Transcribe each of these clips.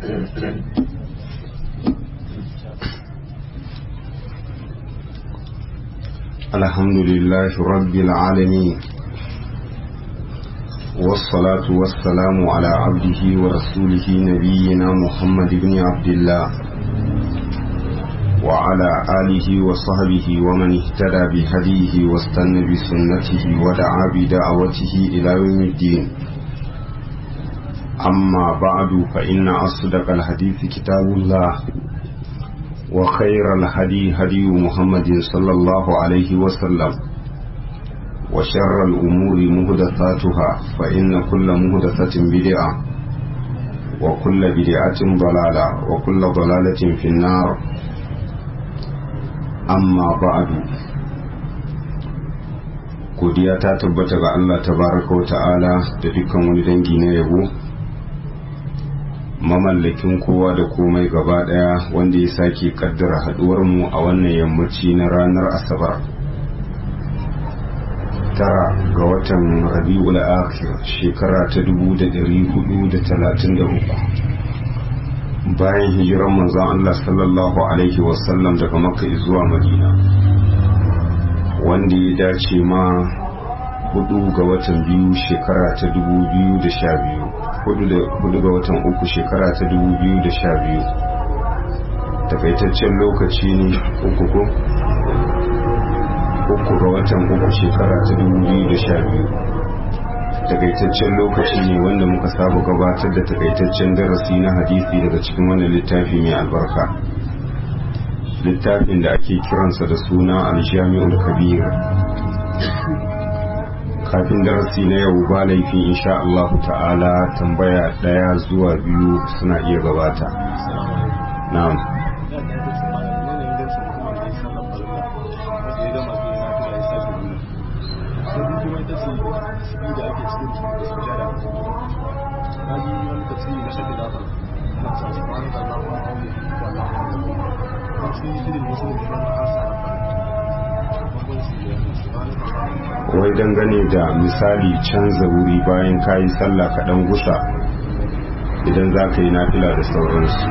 الحمد لله رب العالمين والصلاة والسلام على عبده ورسوله نبينا محمد بن عبد الله وعلى آله وصحبه ومن اهتدى بهديه واستنى بسنته ودعا بدعوته إلى يوم الدين أما بعد فإن أصدق الحديث كتاب الله وخير الهدي هدي محمد صلى الله عليه وسلم وشر الأمور مهدثاتها فإن كل مهدثة بدعة وكل بدعة ضلالة وكل ضلالة في النار amma ba'adu godiya ta tabbata ga Allah tabaraka wa ta'ala da dukkan wani dangi na yabo mamallakin kowa da komai gaba daya wanda ya sake kaddara haduwar mu a wannan yammaci na ranar asabar tara ga watan rabi'ul akhir shekara ta 1433 bayan hijiran manzon Allah sallallahu Alaihi wasallam daga makka zuwa madina wanda ya dace ma hudu ga watan biyu shekara ta dubu biyu da sha biyu hudu ga watan uku shekara ta dubu biyu da sha biyu takaitaccen lokaci ne uku ko uku ga watan uku shekara ta dubu biyu da sha biyu takaitaccen lokaci ne wanda muka saba gabatar da takaitaccen darasi na hadisi daga cikin wannan littafi mai albarka littafin da ake kiransa da suna aljami'ul kabir kafin darasi na yau ba laifi insha Allah ta'ala tambaya daya zuwa biyu suna iya gabata na'am wai dangane da misali canza wuri bayan kayi sallah kaɗan gusa idan za ka yi nafila da sauransu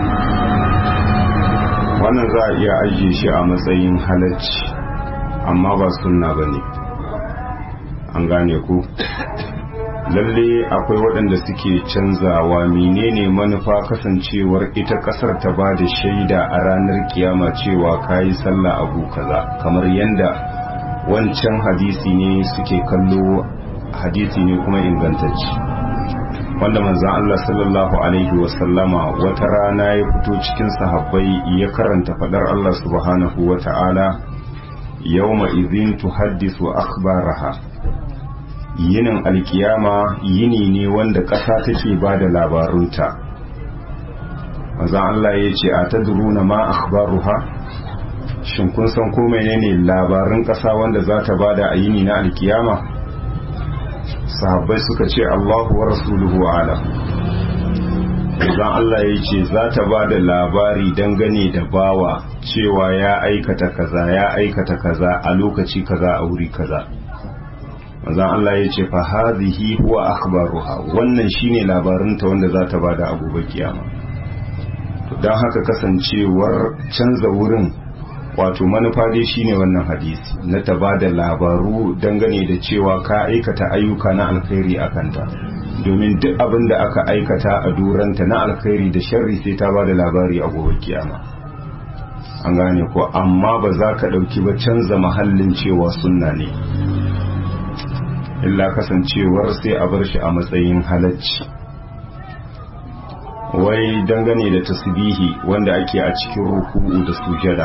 wannan za a iya ajiye shi a matsayin halacci amma ba sunna ba ne an gane ku lalle akwai waɗanda suke canzawa menene manufa kasancewar ita ƙasar ta ba da shaida a ranar kiyama cewa kayi sallah abu kaza kamar yanda wancan hadisi ne suke kallo hadisi ne kuma ingantacci wanda manzan Allah sallallahu alaihi wasallama wata rana ya fito cikin sahabbai ya karanta fadar Allah subhanahu wa ta'ala yawma idhin tuhaddisu akhbaraha yinin alkiyama yini ne wanda ƙasa take ba da labarunta manzan Allah ya ce a tadruna ma akhbaruha shin kun san ko menene labarin ƙasa wanda za ta bada a yini na alkiyama sahabbai suka ce Allahu wa rasuluhu alam idan Allah ya ce za ta bada labari dangane da bawa cewa ya aikata kaza ya aikata kaza a lokaci kaza a wuri kaza manzon Allah ya ce fa hadhihi huwa akhbaruha wannan shine labarinta wanda za ta bada a gobe kiyama don haka kasancewar canza wurin wato manufa dai shine wannan hadisi na ta ba da labaru dangane da cewa ka aikata ayyuka na alkhairi a kanta domin duk abin da aka aikata a duranta na alkhairi da sharri sai ta ba da labari a gobe kiyama an gane ko amma ba za ka ɗauki ba canza mahallin cewa sunna ne illa kasancewar sai a bar shi a matsayin halacci wai dangane da tasbihi wanda ake a cikin ruku'u da sujada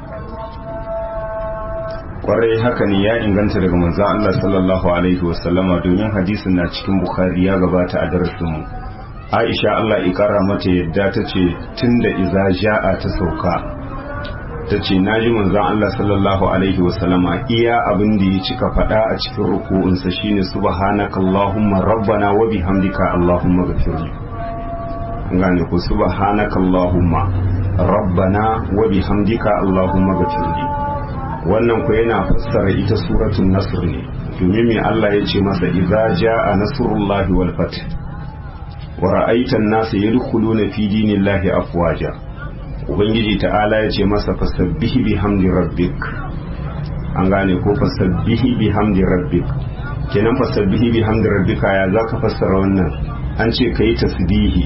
kwarai haka ne ya inganta daga manzan Allah sallallahu alaihi wasallama domin hadisin na cikin bukhari ya gabata a darasinmu aisha Allah ikara mata yadda ta ce tun da iza ja'a ta sauka ta ce na ji manzan Allah sallallahu alaihi wasallama iya abin da ya cika faɗa a cikin ruku'unsa shine subhanaka allahumma rabbana wa bihamdika allahumma ghafirli gane ku subhanaka allahumma rabbana wa bihamdika allahumma ghafirli wannan ku yana fassara ita suratul nasr ne domin me Allah ya ce masa idza jaa nasrullahi wal fath wa ra'aitan nasu yadkhuluna fi dinillahi afwaja ubangiji ta'ala ya ce masa fasabbihi bihamdi rabbik an gane ko fasabbihi bihamdi rabbik kenan fasabbihi bihamdi rabbika ya zaka fassara wannan an ce kai tasbihi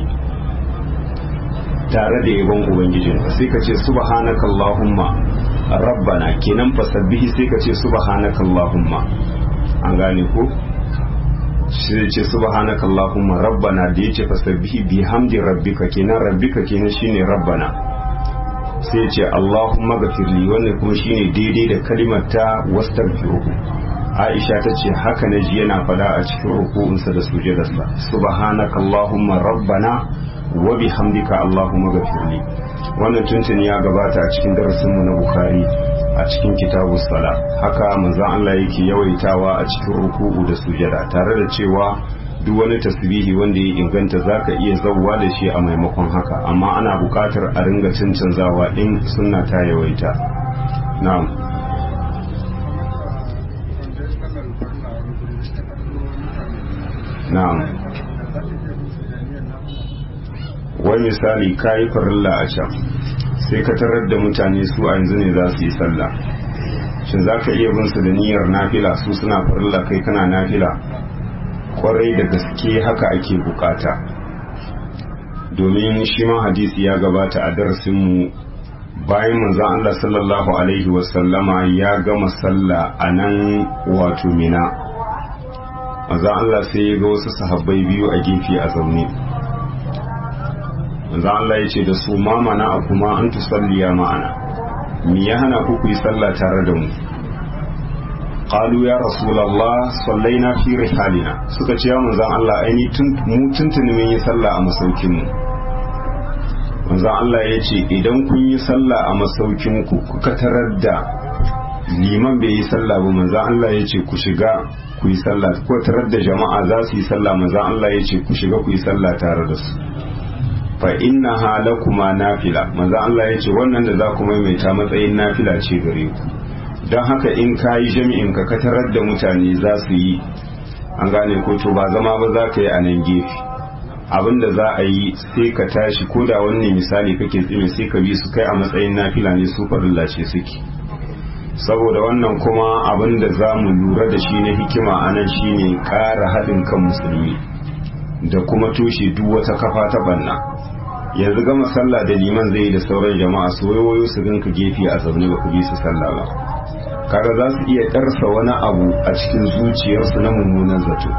tare da yabon ubangijin sai ka ce subhanaka allahumma rabbana kenan fasabbihi sai ka ce subhanaka allahumma an gane ko sai ce subhanaka allahumma rabbana da yace fasabbihi bihamdi rabbika kenan rabbika kenan shine rabbana sai ce allahumma gafirli wannan kuma shine daidai da kalimar ta wastaghfiruhu Aisha ta ce haka na ji yana fada a cikin ruku'unsa da sujadarsa subhanaka allahumma rabbana wa bihamdika allahumma ghafirli wannan tuntuni ya gabata a cikin darasin mu na bukhari a cikin kitabu sala haka manzon Allah yake yawaitawa a cikin ruku'u da sujada tare da cewa duk wani tasbihi wanda ya inganta zaka iya zawwa da shi a maimakon haka amma ana buƙatar a ringa cancanzawa in sunna ta yawaita na'am na'am wai misali ka yi farilla a can sai ka tarar da mutane su a yanzu ne za su yi sallah shin za ka iya bin su da niyyar nafila su suna farilla kai kana nafila kwarai da gaske haka ake bukata domin shi ma hadisi ya gabata a darasinmu bayan manzon Allah sallallahu alaihi wasallama ya gama sallah a nan wato mina manzon Allah sai ya ga wasu sahabbai biyu a gefe a zaune manzon Allah ya ce da su ma mana a kuma an tusalliya ma'ana me ya hana ku yi sallah tare da mu qalu ya rasulullah sallaina fi rihalina suka ce ya manzon Allah aini mu tuntuni mun yi sallah a masaukin mu manzon Allah ya ce idan kun yi sallah a masaukin ku kuka tarar da liman bai yi sallah ba manzon Allah ya ce ku shiga ku yi sallah ko tarar da jama'a za su yi sallah manzon Allah ya ce ku shiga ku yi sallah tare da su fa inna halakuma nafila manzon Allah ya ce wannan da za ku maimaita matsayin nafila ce gare ku don haka in ka yi jami'in ka tarar da mutane za su yi an gane ko to ba zama ba za ka yi a nan gefe abin da za a yi sai ka tashi ko da wani misali kake tsime sai ka bi su kai a matsayin nafila ne su farilla ce suke saboda wannan kuma abin da za mu lura da shi na hikima a nan shine ƙara haɗin kan musulmi da kuma toshe duk wata kafa ta banna yanzu gama sallah da liman zai yi da sauran jama'a su wayo su ganka gefe a zaune ba ku bi su sallah ba kaga za su iya ƙarsa wani abu a cikin zuciyarsu na mummunan zato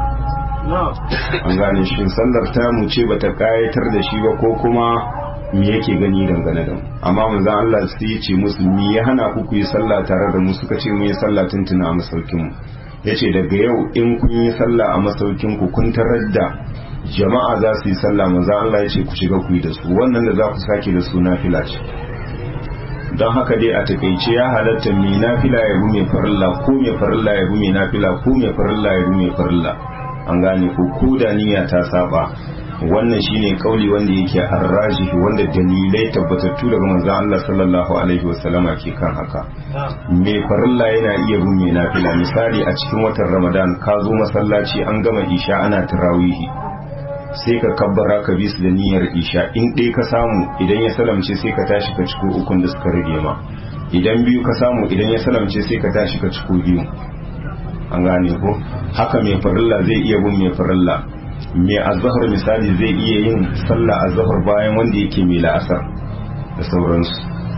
an gane shi sallar ta mu ce bata kayatar da shi ba ko kuma me yake gani dangane da mu amma manzon Allah sai ya ce musu me ya hana ku ku yi sallah tare da mu suka ce mu yi sallah tuntuna a masaukin mu yace daga yau in kun yi sallah a masaukin ku kun tarar da jama'a za su yi sallah manzon Allah ya ce ku shiga ku yi da su wannan da za ku sake da su nafila ce don haka dai a takaice ya halatta mai nafila ya bi mai farilla ko mai farilla ya bi mai nafila ko mai farilla ya bi mai farilla an gane ko ko da niyya ta saba wannan shine kauli wanda yake arrajihi wanda dalilai tabbatattu daga manzon Allah sallallahu alaihi wasallama ke kan haka mai farilla yana iya bin mai nafila misali a cikin watan Ramadan ka zo masallaci an gama isha ana tarawihi sai ka kabbara ka bi su da niyyar isha in ɗaya ka samu idan ya salamce sai ka tashi ka ciko ukun da suka rage ma idan biyu ka samu idan ya salamce sai ka tashi ka ciko biyu an gane ko haka mai farilla zai iya bin mai farilla mai azahar misali zai iya yin sallah azahar bayan wanda yake mai la'asar da sauransu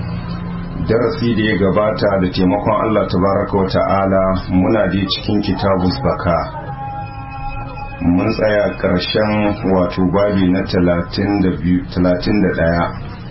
darasi da ya gabata da taimakon Allah tabaraka wa ta'ala muna da cikin kitabus baka mun tsaya ƙarshen wato babi na talatin da ɗaya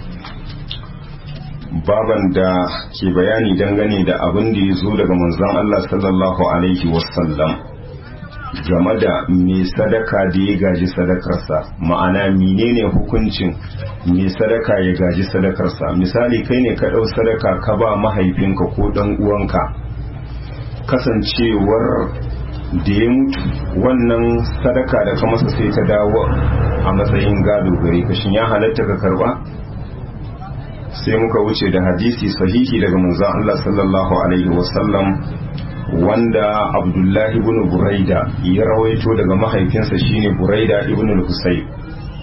baban da ke bayani dangane da abin da ya zo daga manzon Allah sallallahu alaihi wasallam game da mai sadaka da ya gaji sadakarsa ma'ana menene hukuncin mai sadaka ya gaji sadakarsa misali kai ne ka ɗau sadaka ka ba mahaifinka ko ɗan uwanka kasancewar da ya mutu wannan sadaka da ka masa sai ta dawo a matsayin gado gare ka shin ya halatta ka karba sai muka wuce da hadisi sahihi daga manzon Allah sallallahu alaihi wasallam wanda Abdullahi ibn Buraida ya rawaito daga mahaifinsa shine Buraida ibn al-Husayb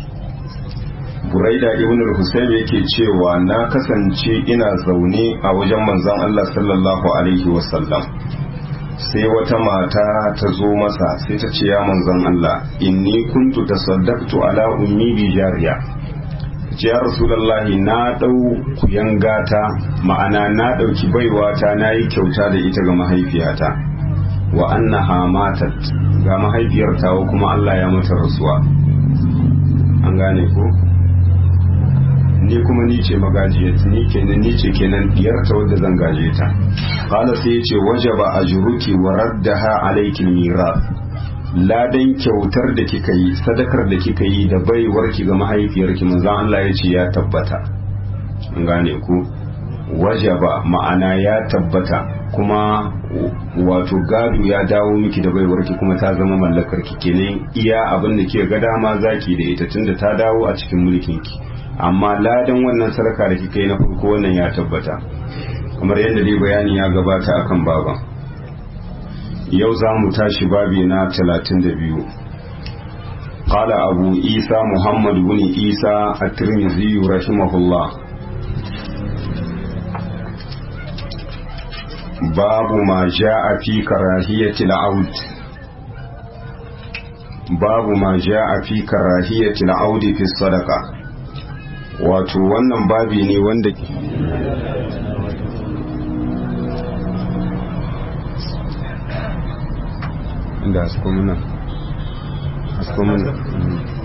buraida ibn al-husayn yake cewa na kasance ina zaune a wajen manzon Allah sallallahu alaihi wasallam sai wata mata ta zo masa sai ta ce ya manzon Allah inni kuntu tasaddaqtu ala ummi bi jariya ya rasulullahi na dau kuyangata ma'ana na dauki baiwata na yi kyauta da ita ga mahaifiyata wa annaha matat ga mahaifiyar tawa kuma Allah ya mata rasuwa an gane ko ni kuma ni ce magajiyar ni kenan ni ce kenan diyarta wadda zan gaje ta qala sai ya ce wajaba ajruki wa raddaha alayki miras ladan kyautar da kika yi sadakar da kika yi da baiwarki ga mahaifiyarki manzon Allah ya ce ya tabbata an gane ku wajaba ma'ana ya tabbata kuma wato gado ya dawo miki da baiwarki kuma ta zama mallakar ki kenan iya abin da ke ga dama zaki da ita tunda ta dawo a cikin mulkin ki amma ladan wannan sarka da kika yi na farko wannan ya tabbata kamar yadda dai bayani ya gabata akan baban yau za mu tashi babi na 32 قال أبو عيسى محمد بن عيسى الترمذي رحمه الله باب ما جاء في كراهية العود باب ما جاء في كراهية العود في الصدقة wato wannan babi ne wanda da asko muna asko muna